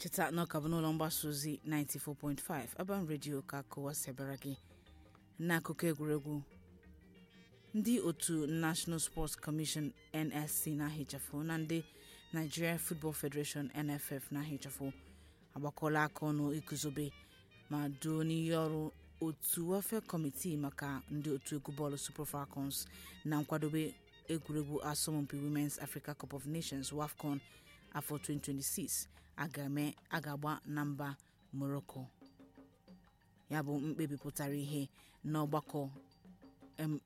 cheta na ọka bụ n'ụlọ mgbasa ozi 94.5 Urban Radio ka akụwa sebara gị n'akụkọ egwuregwu ndị otu National Sports Commission NSC na-ahichafụ na ndị Nigeria Football Federation NFF na-ahichafụ agbakọla aka ọnụ iguzobe ma duo n'ihe ọrụ otu welfare kọmitii maka ndị otu egwu bọọlụ Super Falcons na nkwadobe egwuregwu asọmpi Women's Africa Cup of Nations WAFCON afọ 2026 a ga-agba na mba Morocco ya bụ mkpebi pụtara ihe n'ọgbakọ